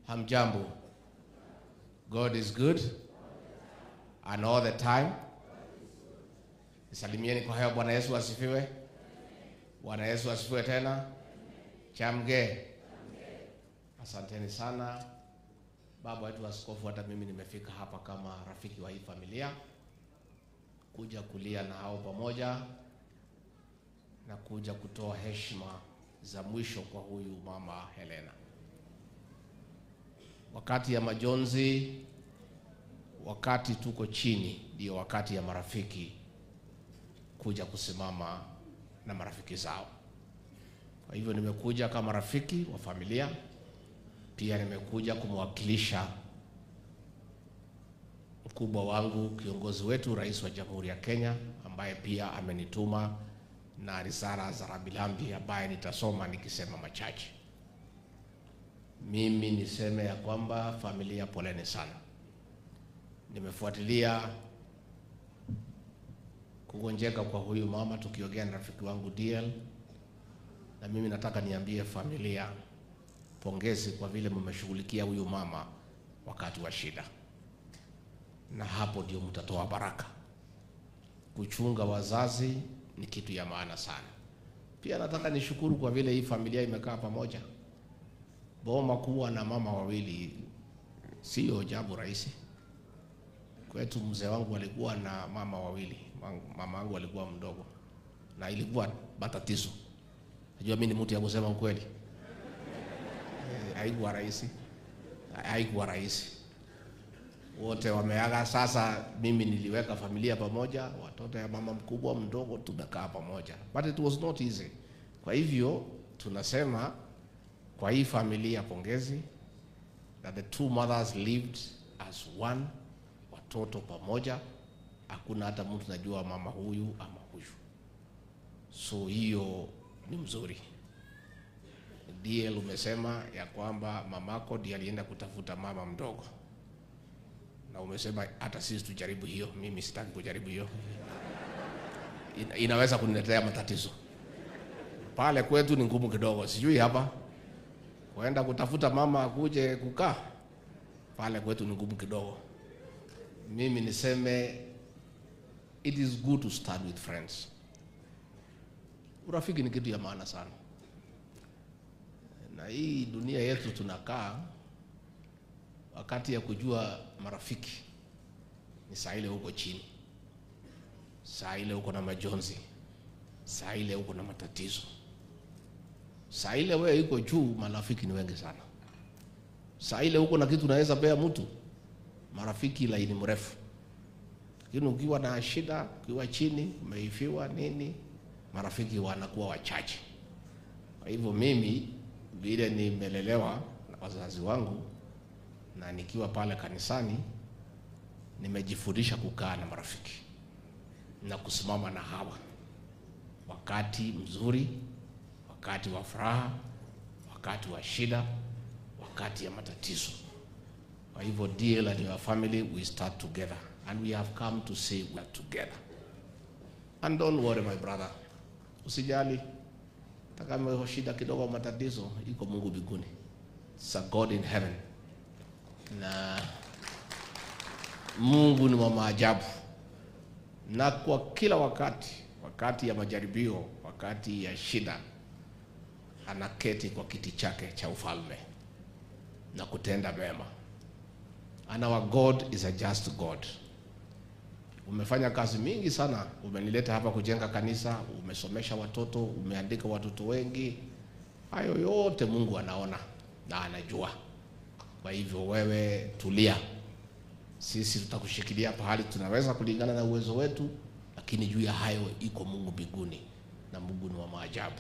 Hamjambo. God is good and all the time. Salimieni kwa hewa. Bwana Yesu asifiwe. Bwana Yesu asifiwe tena. Chamge. Asanteni sana baba wetu askofu. Hata mimi nimefika hapa kama rafiki wa hii familia kuja kulia na hao pamoja na kuja kutoa heshima za mwisho kwa huyu mama Helena. Wakati ya majonzi, wakati tuko chini, ndio wakati ya marafiki kuja kusimama na marafiki zao. Kwa hivyo nimekuja kama rafiki wa familia, pia nimekuja kumwakilisha mkubwa wangu, kiongozi wetu, rais wa Jamhuri ya Kenya, ambaye pia amenituma na risala za rambirambi ambaye nitasoma nikisema machache. Mimi niseme ya kwamba familia, poleni sana. Nimefuatilia kugonjeka kwa huyu mama tukiongea na rafiki wangu DL, na mimi nataka niambie familia pongezi kwa vile mmeshughulikia huyu mama wakati wa shida, na hapo ndio mtatoa baraka. Kuchunga wazazi ni kitu ya maana sana. Pia nataka nishukuru kwa vile hii familia imekaa pamoja. Boma kuwa na mama wawili sio jambo rahisi. Kwetu mzee wangu alikuwa na mama wawili, mama wangu alikuwa mdogo na ilikuwa matatizo. Najua mimi ni mtu ya kusema ukweli. Eh, haikuwa rahisi, haikuwa rahisi. Wote wameaga. Sasa mimi niliweka familia pamoja, watoto ya mama mkubwa mdogo, tumekaa pamoja, but it was not easy. Kwa hivyo tunasema kwa hii familia pongezi, that the two mothers lived as one, watoto pamoja, hakuna hata mtu najua mama huyu ama huyu, so hiyo ni mzuri. DL umesema ya kwamba mamako ndiye alienda kutafuta mama mdogo, na umesema hata sisi tujaribu hiyo. Mimi sitaki kujaribu hiyo, Ina, inaweza kuniletea matatizo. Pale kwetu ni ngumu kidogo, sijui hapa kuenda kutafuta mama akuje kukaa pale kwetu ni ngumu kidogo. Mimi niseme it is good to start with friends. Urafiki ni kitu ya maana sana, na hii dunia yetu tunakaa, wakati ya kujua marafiki ni saa ile huko chini, saa ile huko na majonzi, saa ile huko na matatizo saa ile wewe iko juu, marafiki ni wengi sana. Saa ile huko na kitu naweza pea mtu marafiki laini mrefu, lakini ukiwa na shida, ukiwa chini, umeifiwa nini, marafiki wanakuwa wachache. Kwa hivyo mimi vile nimelelewa na wazazi wangu na nikiwa pale kanisani, nimejifundisha kukaa na marafiki na kusimama na hawa wakati mzuri wakati wa furaha, wakati wa shida, wakati ya matatizo. Kwa hivyo DL and your family we start together and we have come to say we are together. And don't worry my brother, usijali hata kama shida kidogo, matatizo, iko Mungu mbinguni. It's a God in heaven, na Mungu ni wa maajabu, na kwa kila wakati, wakati ya majaribio, wakati ya shida anaketi kwa kiti chake cha ufalme na kutenda mema. And our God is a just God. Umefanya kazi mingi sana, umenileta hapa kujenga kanisa, umesomesha watoto, umeandika watoto wengi. Hayo yote Mungu anaona na anajua. Kwa hivyo wewe tulia, sisi tutakushikilia pahali tunaweza kulingana na uwezo wetu, lakini juu ya hayo iko Mungu mbinguni, na Mungu ni wa maajabu.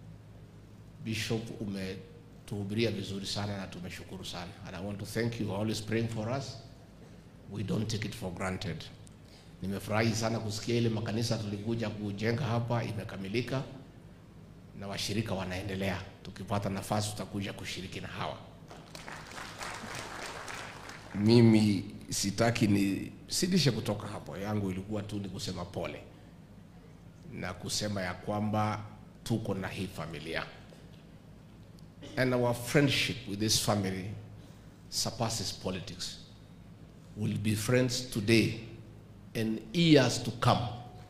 Bishop, umetuhubiria vizuri sana na tumeshukuru sana. And I want to thank you always praying for us. We don't take it for granted. Nimefurahi sana kusikia ile makanisa tulikuja kujenga hapa imekamilika na washirika wanaendelea. Tukipata nafasi tutakuja kushiriki na hawa. Mimi sitaki ni sidishe kutoka hapo, yangu ilikuwa tu ni kusema pole na kusema ya kwamba tuko na hii familia and our friendship with this family surpasses politics will be friends today and years to come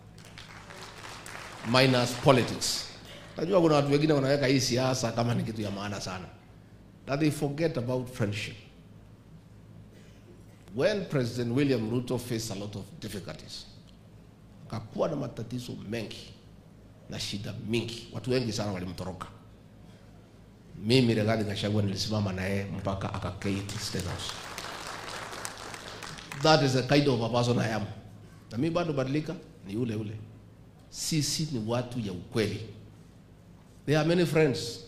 minus politics. Najua kuna watu wengine wanaweka hii siasa kama ni kitu ya maana sana, that they forget about friendship. When President William Ruto faced a lot of difficulties, kakuwa na matatizo mengi na shida mingi, watu wengi sana walimtoroka. Mimi Rigathi Gachagua nilisimama na yeye mpaka akaketi State House. That is the kind of a person I am. Na mimi bado badilika ni ule ule. Sisi ni watu ya ukweli. There are many friends.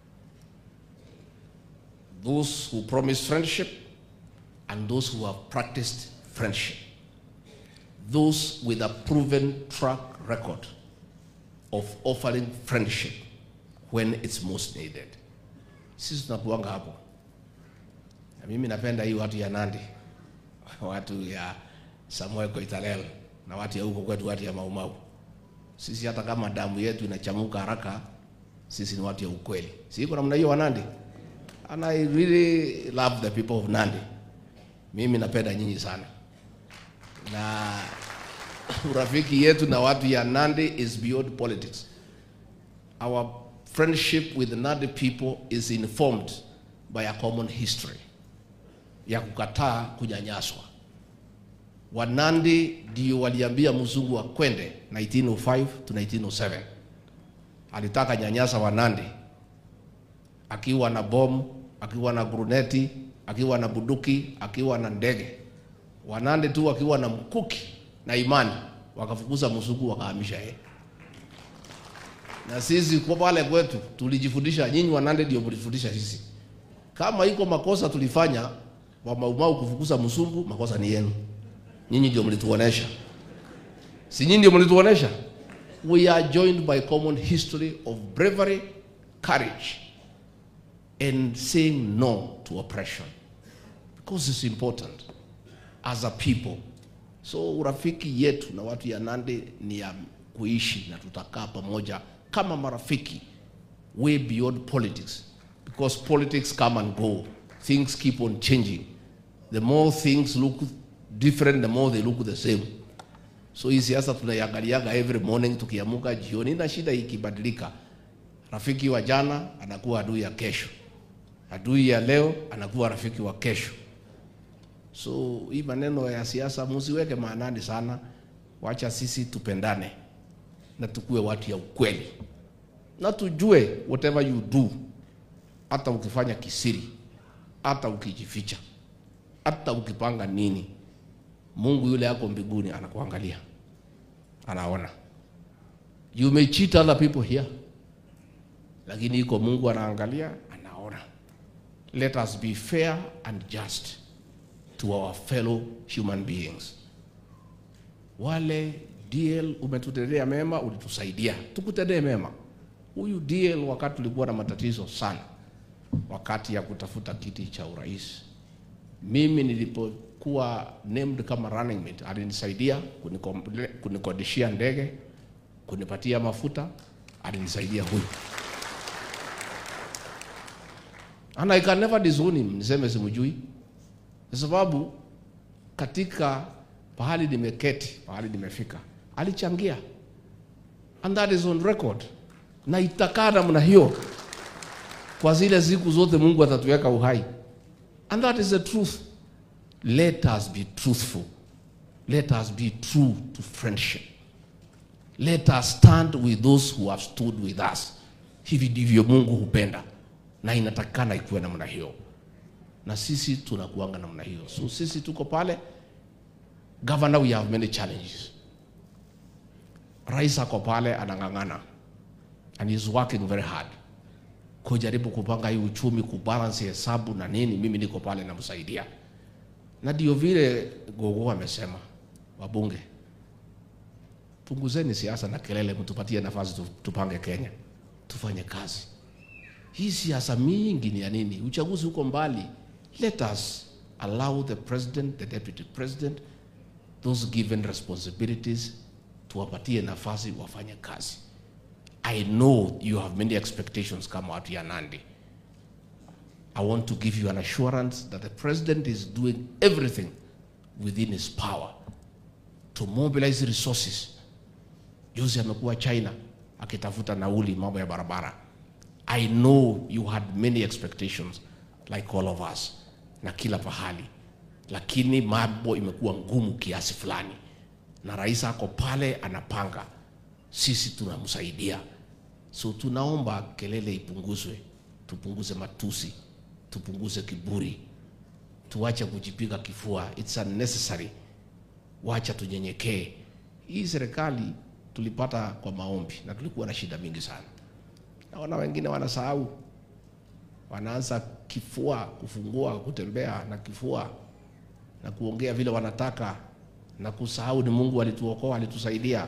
Those who promise friendship and those who have practiced friendship. Those with a proven track record of offering friendship when it's most needed. Sisi tunakuanga hapo. Na mimi napenda hii watu ya Nandi, watu ya Samuel Koitalel na watu ya huko kwetu, watu ya Maumau. Sisi hata kama damu yetu inachamuka haraka, sisi ni watu ya ukweli. Si iko namna hiyo wa Nandi? And I really love the people of Nandi. Mimi napenda nyinyi sana, na urafiki yetu na watu ya Nandi is beyond politics. Our friendship with the Nandi people is informed by a common history ya kukataa kunyanyaswa. Wanandi ndio waliambia mzungu akwende 1905 to 1907. Alitaka nyanyasa Wanandi akiwa na bomu, akiwa na gruneti, akiwa na buduki, akiwa na ndege. Wanandi tu akiwa na mkuki na imani, wakafukuza mzungu, wakahamisha yeye. Na sisi kwa pale kwetu tulijifundisha, nyinyi Wanandi ndio mlifundisha sisi. Kama iko makosa tulifanya wa Maumau kufukuza mzungu, makosa ni yenu. Nyinyi ndio mlituonesha, si nyinyi ndio mlituonesha? We are joined by common history of bravery, courage and saying no to oppression because it's important as a people. So urafiki yetu na watu ya Nandi ni ya kuishi na tutakaa pamoja kama marafiki way beyond politics because politics come and go. Things keep on changing. The more things look different, the more they look the same. So hii siasa tunaiangaliaga every morning tukiamuka jioni, na shida ikibadilika, rafiki wa jana anakuwa adui ya kesho, adui ya leo anakuwa rafiki wa kesho. So hii maneno ya siasa musiweke maanani sana, wacha sisi tupendane na tukue watu ya ukweli, na tujue whatever you do, hata ukifanya kisiri, hata ukijificha, hata ukipanga nini, Mungu yule yako mbinguni anakuangalia, anaona. You may cheat other people here, lakini iko Mungu anaangalia, anaona. Let us be fair and just to our fellow human beings. Wale DL umetutendea mema, ulitusaidia, tukutendee mema. Huyu DL wakati tulikuwa na matatizo sana, wakati ya kutafuta kiti cha urais, mimi nilipokuwa named kama running mate, alinisaidia kunikom- kunikodishia ndege, kunipatia mafuta, alinisaidia huyu and I can never disown him, niseme simjui, kwa sababu katika pahali nimeketi, pahali nimefika, alichangia and that is on record, na itakaa namna hiyo kwa zile siku zote Mungu atatuweka uhai, and that is the truth. Let us be truthful, let us be true to friendship, let us stand with those who have stood with us. Hivi ndivyo Mungu hupenda na inatakikana ikuwe namna hiyo, na sisi tunakuanga namna hiyo. So sisi tuko pale. Governor, we have many challenges. Rais ako pale anang'ang'ana and he's working very hard kujaribu kupanga hii uchumi, kubalance hesabu na nini. Mimi niko pale namsaidia, na ndio vile Gogo amesema, wabunge, punguzeni siasa na kelele, mtupatie nafasi tu- tupange Kenya, tufanye kazi. Hii siasa mingi ni ya nini? Uchaguzi uko mbali. Let us allow the president, the deputy president, those given responsibilities, tuwapatie nafasi wafanye kazi. I know you have many expectations kama watu ya Nandi. I want to give you an assurance that the president is doing everything within his power to mobilize resources. Juzi amekuwa China akitafuta nauli mambo ya barabara. I know you had many expectations like all of us na kila pahali, lakini mambo imekuwa ngumu kiasi fulani, na rais ako pale anapanga, sisi tunamsaidia. So tunaomba kelele ipunguzwe, tupunguze matusi, tupunguze kiburi, tuache kujipiga kifua, it's unnecessary. Wacha tunyenyekee. Hii serikali tulipata kwa maombi na tulikuwa na shida mingi sana. Naona wengine wanasahau, wanaanza kifua, kufungua, kutembea na kifua na kuongea vile wanataka na kusahau ni Mungu alituokoa, alitusaidia.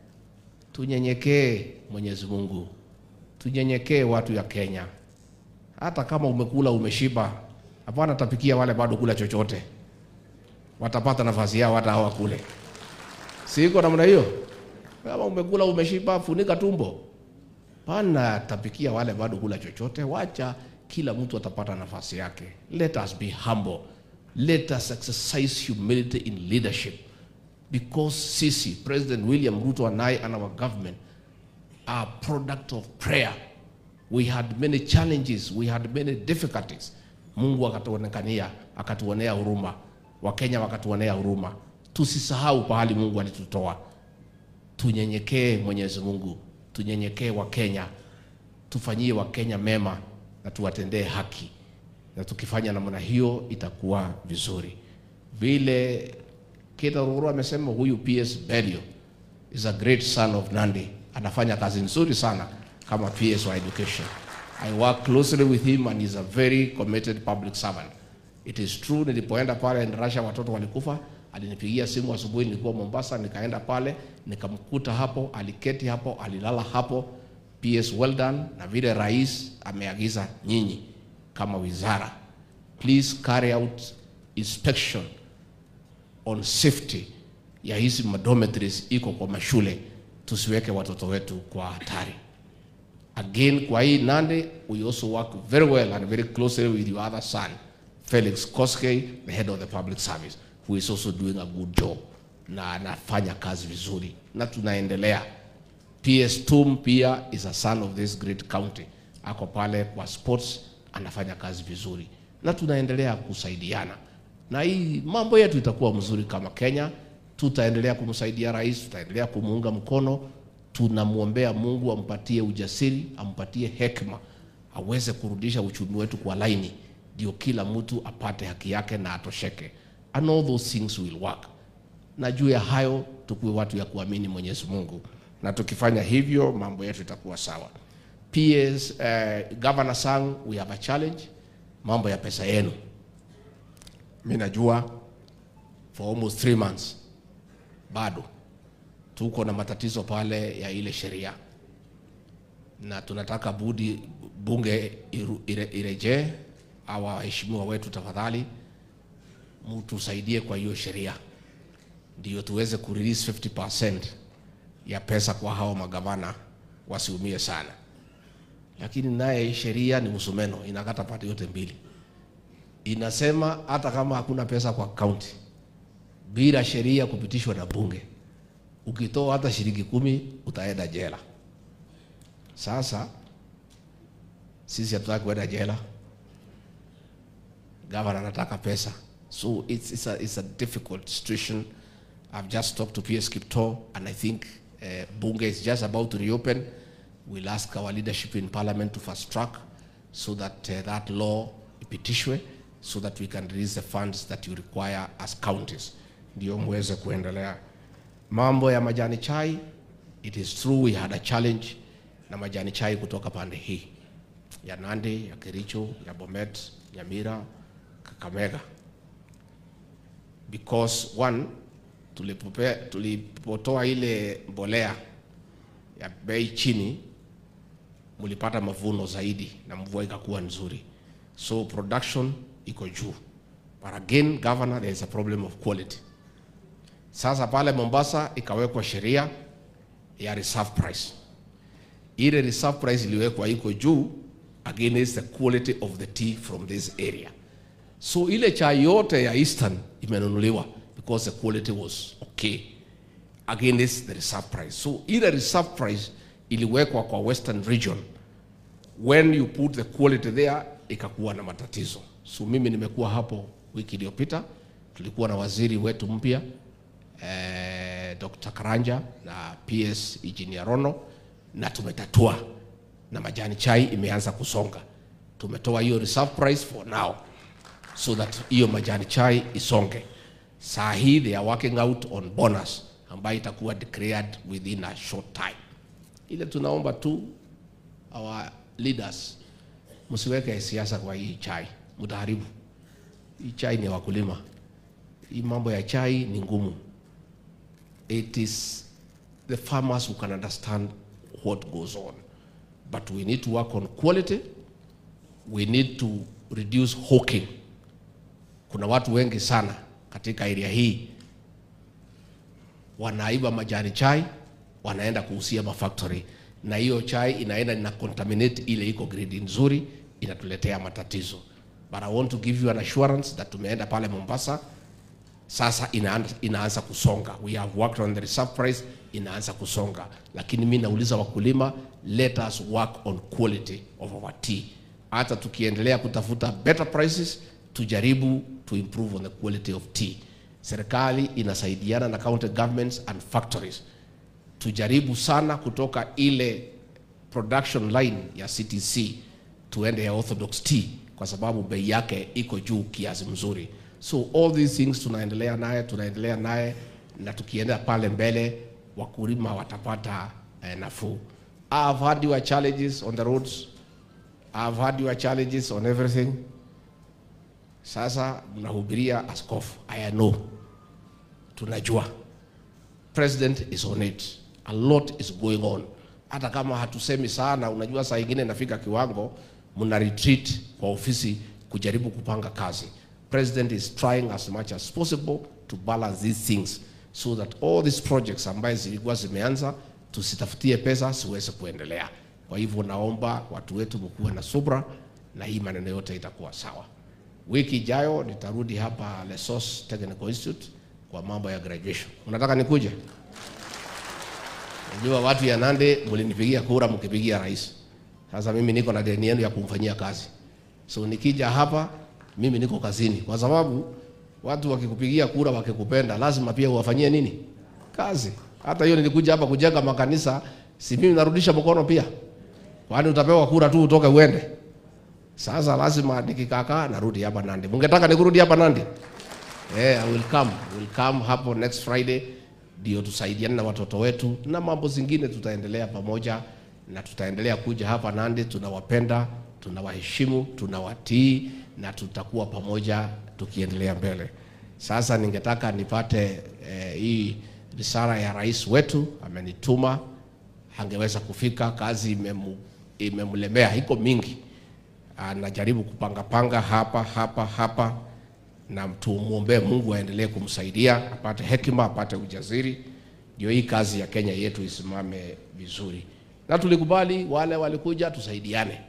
Tunyenyekee Mwenyezi Mungu, tunyenyekee watu ya Kenya. Hata kama umekula umeshiba, hapana tapikia wale bado kula chochote, watapata nafasi yao hata hawa kule. Siko namna hiyo. Kama umekula umeshiba, funika tumbo, pana tapikia wale bado kula chochote. Wacha kila mtu atapata nafasi yake. Let us be humble, let us exercise humility in leadership because sisi President William Ruto and I and our government are product of prayer. We had many challenges, we had many difficulties. Mungu akatuonekania, akatuonea huruma, Wakenya wakatuonea huruma. Tusisahau pahali Mungu alitutoa. Tunyenyekee Mwenyezi Mungu, tunyenyekee Wakenya, tufanyie Wakenya mema na tuwatendee haki, na tukifanya namna hiyo itakuwa vizuri. Vile Kita Ruru amesema huyu PS Belio is a great son of Nandi, anafanya kazi nzuri sana kama PS wa education. I work closely with him and he's a very committed public servant. It is true, nilipoenda pale Russia watoto walikufa, alinipigia simu asubuhi, nilikuwa Mombasa, nikaenda pale nikamkuta hapo, aliketi hapo, alilala hapo. PS well done, na vile rais ameagiza nyinyi kama wizara, please carry out inspection on safety ya hizi dormitories iko kwa mashule, tusiweke watoto wetu kwa hatari. Again, kwa hii Nandi, we also work very well and very closely with your other son, Felix Koskei, the head of the public service, who is also doing a good job na anafanya kazi vizuri na tunaendelea. PS Tum pia is a son of this great county, ako pale kwa sports, anafanya kazi vizuri na tunaendelea kusaidiana na hii mambo yetu itakuwa mzuri kama Kenya. Tutaendelea kumsaidia rais, tutaendelea kumuunga mkono. Tunamwombea Mungu ampatie ujasiri, ampatie hekima, aweze kurudisha uchumi wetu kwa laini, ndio kila mtu apate haki yake na atosheke, and all those things will work. Na juu ya hayo tukuwe watu ya kuamini Mwenyezi Mungu, na tukifanya hivyo mambo yetu itakuwa sawa. PS, uh, Governor Sang, we have a challenge, mambo ya pesa yenu mi najua for almost three months bado tuko na matatizo pale ya ile sheria, na tunataka budi bunge iru- ire- irejee. Hawa waheshimiwa wetu, tafadhali mtusaidie kwa hiyo sheria, ndio tuweze kurelease 50% ya pesa kwa hao magavana wasiumie sana. Lakini naye sheria ni msumeno, inakata pande yote mbili inasema hata kama hakuna pesa kwa kaunti, bila sheria kupitishwa na bunge, ukitoa hata shilingi kumi utaenda jela. Sasa sisi hatutaki kuenda jela, gavana anataka pesa, so it's, it's, a, it's a difficult situation. I've just talked to PS Kipto and I think uh, bunge is just about to reopen. We'll ask our leadership in parliament to fast track so that uh, that law ipitishwe so that we can release the funds that you require as counties, ndio muweze kuendelea. Mambo ya majani chai, it is true we had a challenge na majani chai kutoka pande hii ya Nandi, ya Kericho, ya Bomet, Nyamira, Kakamega because one tulipope, tulipotoa ile mbolea ya bei chini, mulipata mavuno zaidi na mvua ikakuwa nzuri, so production iko juu. But again, governor, there is a problem of quality. Sasa pale Mombasa ikawekwa sheria ya reserve price. Ile reserve price iliwekwa iko juu against the quality of the tea from this area. So ile chai yote ya Eastern imenunuliwa because the quality was okay against the reserve price. So ile reserve price iliwekwa kwa Western region when you put the quality there ikakuwa na matatizo. So mimi nimekuwa hapo wiki iliyopita, tulikuwa na waziri wetu mpya eh, Dr. Karanja na PS Engineer Rono na tumetatua na majani chai imeanza kusonga. Tumetoa hiyo reserve price for now so that hiyo majani chai isonge. Saa hii they are working out on bonus ambayo itakuwa declared within a short time. Ile tunaomba tu our leaders msiweke siasa kwa hii chai, mtaharibu hii chai. Ni ya wakulima, hii mambo ya chai ni ngumu. It is the farmers who can understand what goes on, but we need to work on quality. We need to reduce hawking. Kuna watu wengi sana katika area hii wanaiba majani chai wanaenda kuhusia mafactory na hiyo chai inaenda ina contaminate ile iko grade nzuri, inatuletea matatizo. But I want to give you an assurance that tumeenda pale Mombasa, sasa inaanza, inaanza kusonga. We have worked on the reserve price, inaanza kusonga, lakini mi nauliza wakulima, let us work on quality of our tea. Hata tukiendelea kutafuta better prices, tujaribu to improve on the quality of tea. Serikali inasaidiana na county governments and factories tujaribu sana kutoka ile production line ya CTC tuende ya Orthodox tea kwa sababu bei yake iko juu kiasi mzuri. So all these things tunaendelea naye tunaendelea naye, na tukienda pale mbele wakulima watapata eh, nafuu. I've had your challenges on the roads. I've had your challenges on everything. Sasa mnahubiria askofu. I know. Tunajua. President is on it. A lot is going on. Hata kama hatusemi sana, unajua saa ingine inafika kiwango mna retreat kwa ofisi kujaribu kupanga kazi. President is trying as much as possible to balance these things so that all these projects ambaye zilikuwa zimeanza tusitafutie pesa siweze kuendelea. Kwa hivyo naomba watu wetu mkuwe na subra na hii maneno yote itakuwa sawa. Wiki ijayo nitarudi hapa Lesos Technical Institute kwa mambo ya graduation. Unataka nikuje? Najua watu ya Nandi mlinipigia kura mkipigia rais. Sasa mimi niko na deni yenu ya kumfanyia kazi. So nikija hapa mimi niko kazini kwa sababu watu wakikupigia kura wakikupenda lazima pia uwafanyie nini? Kazi. Hata hiyo nilikuja hapa kujenga makanisa, si mimi narudisha mkono pia. Kwani utapewa kura tu utoke uende? Sasa lazima nikikakaa narudi hapa Nandi. Mungetaka nikurudi hapa Nandi? Yeah, I will come. I will come hapo next Friday ndio tusaidiane na watoto wetu na mambo zingine tutaendelea pamoja na tutaendelea kuja hapa Nandi. Tunawapenda, tunawaheshimu, tunawatii na tutakuwa pamoja tukiendelea mbele. Sasa ningetaka nipate eh, hii risala ya rais wetu amenituma, angeweza kufika, kazi imemu, imemlemea, iko mingi, anajaribu kupanga panga hapa hapa hapa na tumwombee Mungu aendelee kumsaidia apate hekima, apate ujasiri, ndio hii kazi ya Kenya yetu isimame vizuri. Na tulikubali wale walikuja, tusaidiane,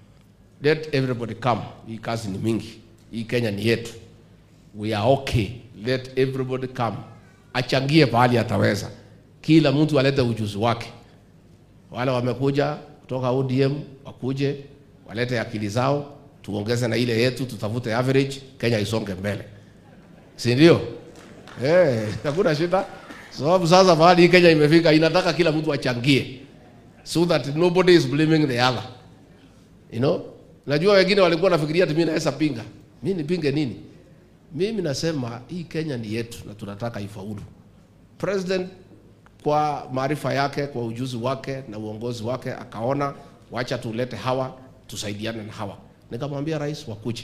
let everybody come. Hii kazi ni mingi, hii Kenya ni yetu, we are okay, let everybody come, achangie pahali ataweza, kila mtu alete ujuzi wake. Wale wamekuja kutoka ODM wakuje walete akili zao tuongeze na ile yetu, tutafute average, Kenya isonge mbele, si ndio? Eh, hakuna shida, sababu sasa mahali hii Kenya imefika, inataka kila mtu achangie, so that nobody is blaming the other, you know. Najua wengine walikuwa nafikiria ati mimi naweza pinga. Mimi nipinge nini? Mimi nasema hii Kenya ni yetu na tunataka ifaulu. President kwa maarifa yake, kwa ujuzi wake na uongozi wake, akaona wacha tulete hawa, tusaidiane na hawa nikamwambia rais wakuje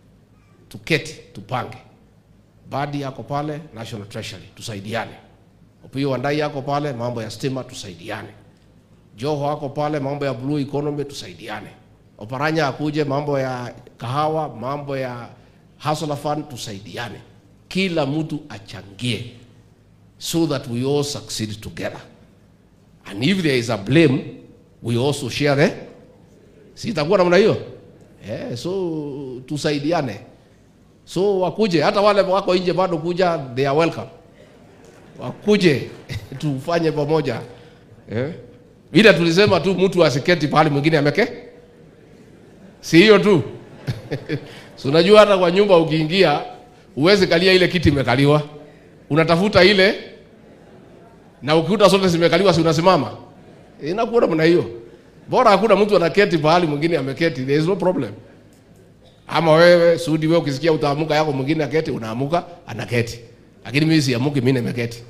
tuketi tupange. Badi yako pale National Treasury tusaidiane. Opiyo Wandayi yako pale mambo ya stima tusaidiane. Joho wako pale mambo ya blue economy tusaidiane. Oparanya akuje mambo ya kahawa, mambo ya hustler fund tusaidiane. Kila mtu achangie so that we all succeed together. And if there is a blame, we also share the si itakuwa namna hiyo eh, so tusaidiane so wakuje hata wale wako nje bado kuja they are welcome wakuje tufanye pamoja eh? Ila tulisema tu mtu asiketi pahali mwingine ameke, si hiyo tu si unajua hata kwa nyumba ukiingia uwezi kalia ile kiti imekaliwa, unatafuta ile na ukikuta zote zimekaliwa, si unasimama? Inakuwa namna hiyo. Bora hakuna mtu anaketi pahali mwingine ameketi, there is no problem. Ama wewe Sudi, wewe ukisikia utaamuka yako mwingine aketi, unaamuka anaketi, lakini mimi siamuki, mimi nimeketi.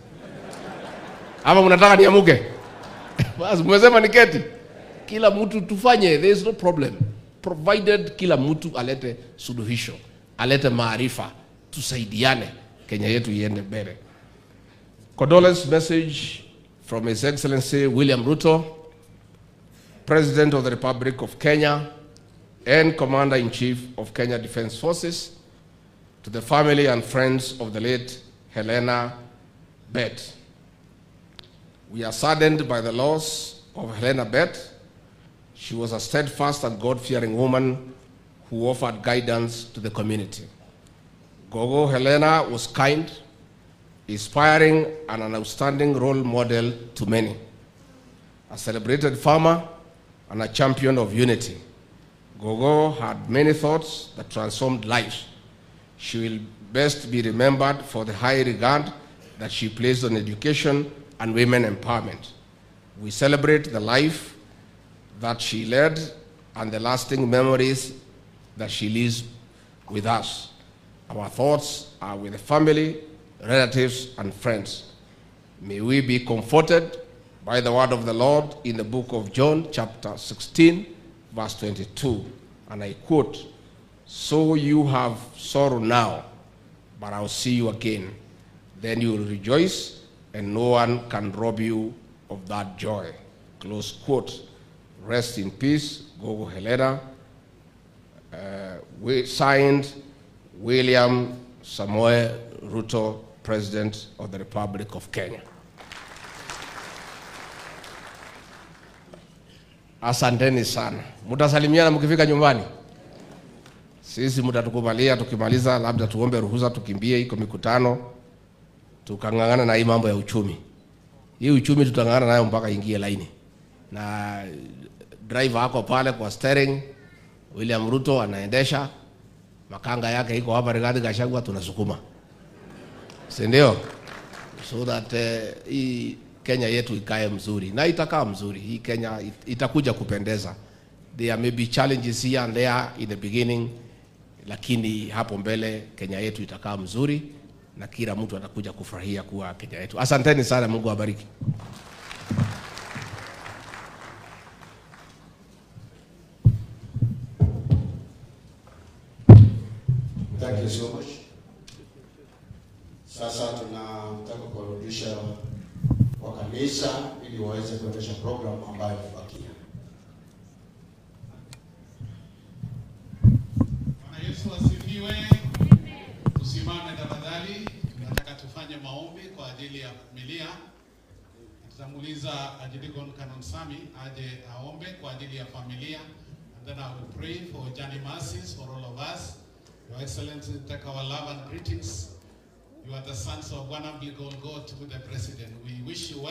Ama mnataka niamuke? Basi mmesema niketi. Kila mtu tufanye, there is no problem provided kila mtu alete suluhisho, alete maarifa, tusaidiane, Kenya yetu iende mbele. Condolence message from His Excellency William Ruto, President of the Republic of Kenya and Commander-in-Chief of Kenya Defence Forces to the family and friends of the late Helena Bett. We are saddened by the loss of Helena Bett. She was a steadfast and God-fearing woman who offered guidance to the community. Gogo Helena was kind, inspiring, and an outstanding role model to many. A celebrated farmer and a champion of unity, Gogo had many thoughts that transformed lives. She will best be remembered for the high regard that she placed on education and women empowerment. We celebrate the life that she led and the lasting memories that she leaves with us. Our thoughts are with the family, relatives, and friends. May we be comforted by the word of the Lord in the book of John, chapter 16, verse 22. And I quote, So you have sorrow now, but I'll see you again. Then you will rejoice, and no one can rob you of that joy. Close quote. Rest in peace, Gogo Helena. Uh, we signed William Samoe Ruto, President of the Republic of Kenya. Asanteni sana. Mtasalimiana mkifika nyumbani. Sisi mtatukubalia tukimaliza, labda tuombe ruhusa tukimbie, iko mikutano tukang'ang'ana na hii mambo ya uchumi. Hii uchumi tutang'ang'ana nayo mpaka ingie laini, na driver ako pale kwa steering, William Ruto anaendesha, makanga yake iko hapa, Rigathi Gachagua tunasukuma, si ndio? So that uh, hii Kenya yetu ikae mzuri na itakaa mzuri. Hii Kenya it, itakuja kupendeza. There may be challenges here and there in the beginning, lakini hapo mbele Kenya yetu itakaa mzuri na kila mtu atakuja kufurahia kuwa Kenya yetu. Asanteni sana, Mungu awabariki. Thank you so much. Sasa tunataka kuwarudisha kwa kanisa ili waweze kuendesha program ambayo imebakia. Bwana Yesu asifiwe. Tusimame tafadhali, tunataka tufanye maombi kwa ajili ya familia. Tutamuuliza Archdeacon Canon Sami aje aombe kwa ajili ya familia and then I will pray for journey mercies for all of us. Your Excellency, take our love and greetings. You are the sons of one umbilical God to the President. We wish you well.